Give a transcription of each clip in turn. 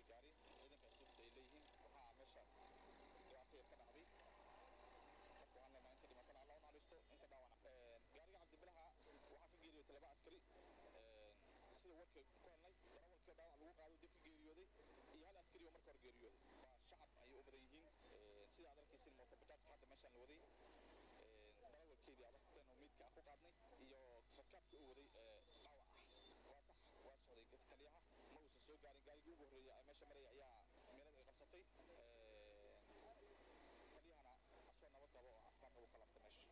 gaari ciidanka asluubta ay leeyihiin waxaa meesha dhibaato yar ka dhacday marka waxaan leenahay inta dhimatana alla u naxariisto inta dhaawac gaariga cabdibilaha waxaa ka geeriyootay laba askari sida warka ku helnay darawalkii dhaawac lagu qaado dib ka geeriyooday iyo hal askari oo marka hore geeriyooday waa shacab ayay u badan yihiin sida aad arkaysin mooto bajaajka hadda meeshaan la waday darawalkeedii abartan oo miidka aan ku qaadnay iyo rakaabka u waday dhaawac ah waa sax waa socday taliyaha ma uusan soo gaarin gaarigii ugu horreeyay ee meesha maraya ayaa meelada ay qabsatay taliyahana asoo nabad qabo oo caafimaad qabo ka laabta meesha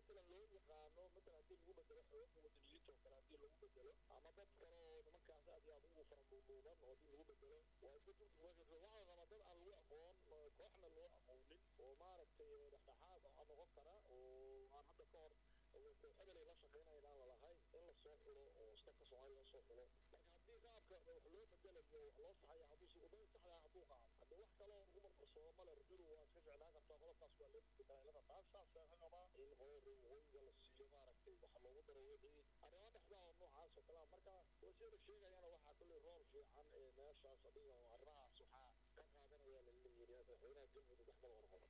matalan loo yaqaano matalan haddii lagu bedelo xooga wadaniyiinta oo kale haddii lagu bedelo ama dad kale oo nimankaas aad iyo aad ugu faramuumuudan oo haddii lagu bedelo waa iska turjumaaysa waxaa raba dad aan lagu aqoon kooxna loo aqoonin oo maaragtay dhexdhexaad ah noqon kara oo aan hadda ka hor hebelay la shaqaynayan aan lalahayn in la soo xulo oo stafka soomaaliya la soo xulo marka haddii qaabka wax loo bedelayo wax loo saxaya hadduusi wadada saxda ah hadduu qaado hadde wax kaloo lagu marmarsoodo male rajulu waa iska ficnaan kartaa qodobkaas waa loo bedelaa ilada taas saasa ka qabaa in qolada waqooyiga la siiyo maaragtay waxa loogu daro wixii arrimo dhexdaa oo noocaas oo kalea marka wasiyada sheegayana waxaa kulley rool fiican ee meeshaas adiga oo arrimahaas waxaa ka qaadanaya laleeyihi madaxweynaha galmudug axmed qorqor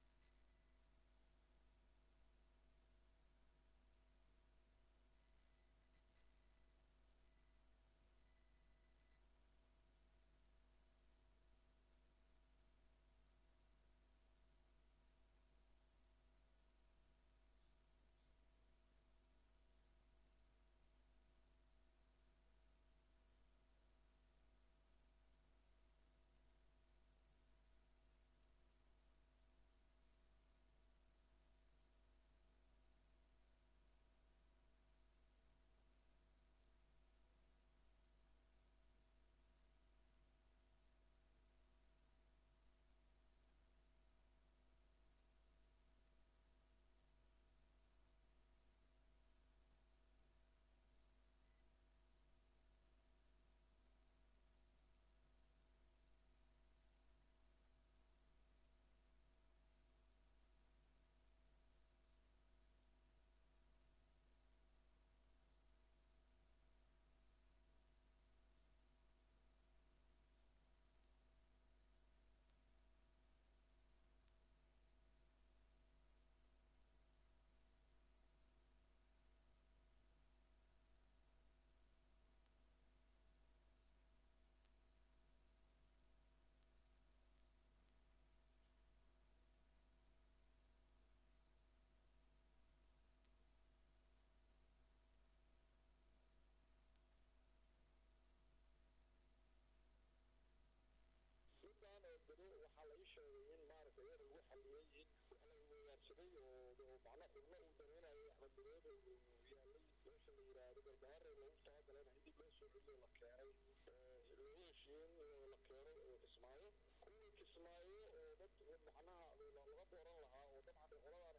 midaan oo bado waxaa la ii sheegay in maaragtay iyada lagu xaliyey in wax la weyaarsaday oo macna xubno uu dareynayay axmed badood uu yaalay meesha la yidhaahdo garbaharey loogu talagalay in dib loo soo celiyo la keenay loogu heshiiyey in la keeno kismaayo kuwii kismaayo oo dad macnaha laga dooran lahaa oo dabcan qoladan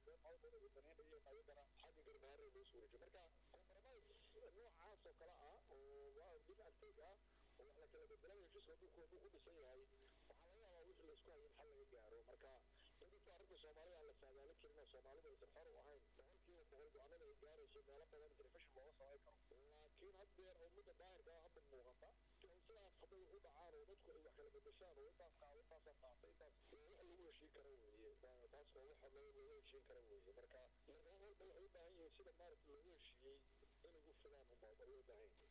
ay dareynayeen ayagana xagga garbaharey loo soo wareejiyay marka compromise noocaas oo kale ah oo bil arteg ah oo wax la kala bedelay heshiiska dhulku hadduu ku dhisan yahay waxaa laga yaabaa wixii laisku hayo in xal laga gaaro marka inkastoo arrinta soomaalida aan la saadaalin karin oo soomaalida aysan xor u ahayn boqolkiiba boqol go-aanada ay gaarayso meelo badan telefishin looga samayn karo laakiin haddeer oo midda daahirka ah hadda muuqata sidaas hadday u dhacaan oo dadku ay wax kala bedeshaan oo intaas qaado intaasaa qaatay intaas wax lagu heshiin kara weeye taas oo wax loogu heshiin kara weeye marka marka walba waxay u baahan yihiin sida maaragta loogu heshiiyey inay u filaan unbaa loo baahan yahay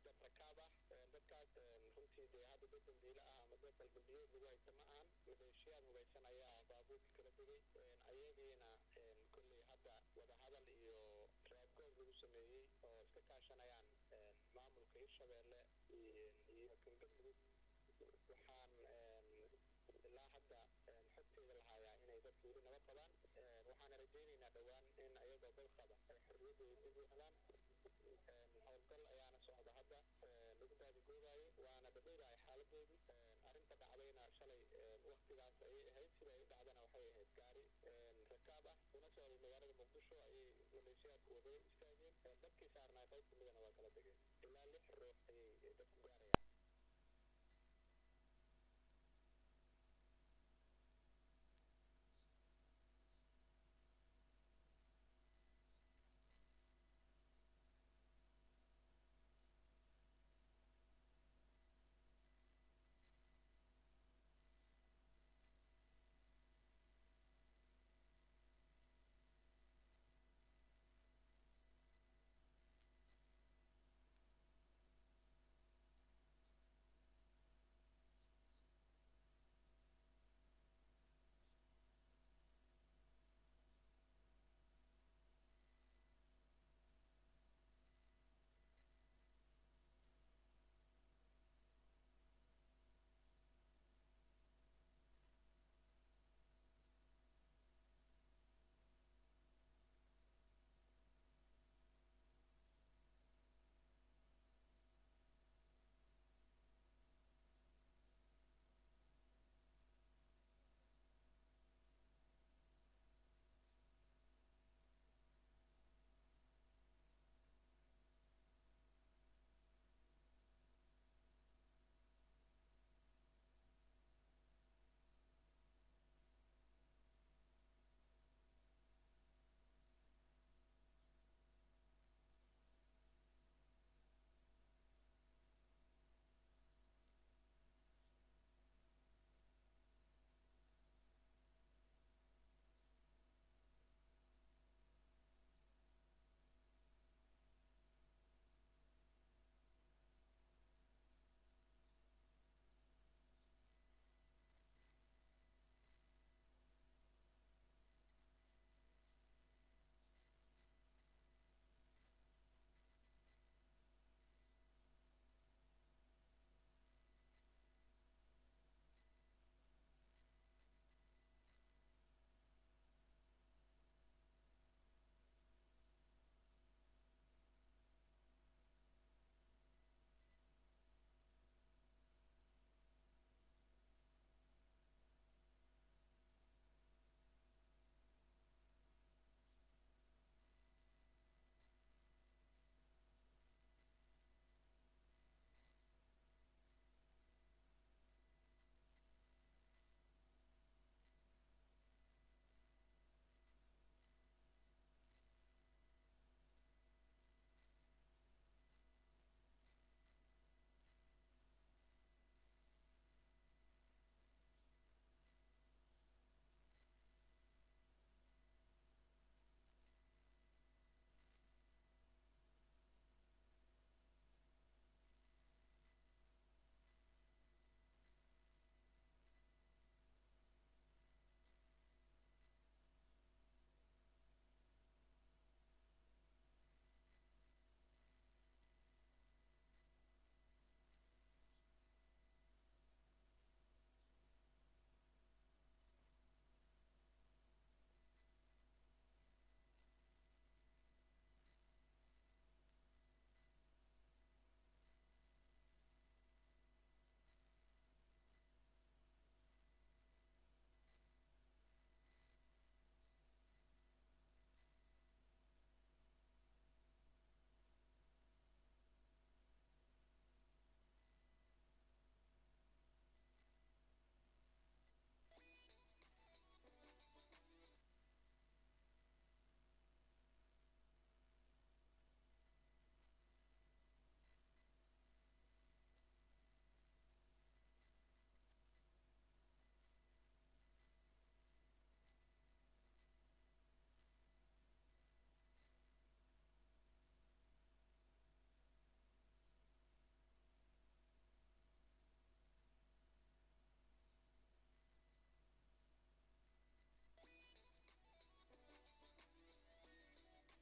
dad rakaab ah dadkaas runtii dee hadda dad dambiile ah ama dad dalbanbiyeed lagu haysta ma ahan maleeshiyaad hubaysan ayaa baabuurka kala degay ayagiina kolley hadda wadahadal iyo raadgoob lagu sameeyey oo iska kaashanayaan maamulka hirshabeelle iyo kan galmudug waxaan ilaa hadda xogteeda lahayaa inay dadku weli nabad qabaan waxaana rajaynaynaa dhowaan in ayagoo dad qaba ay xorriyaddooda dib u helaan howlgal ayaana socda hadda lagu baadigoobayo waana dhadhowdahay xaaladoodu arrinta dhacdayna shalay waktigaas ayay ahayd sida ay u dhacdana waxay ahayd gaari rakaab ah una socday magaalada muqdisho ayay maleeshiyaadku wadada istaageen dadkii saarnaa qayb kamidana waa kala degeen ilaa lix ruux ayay dadku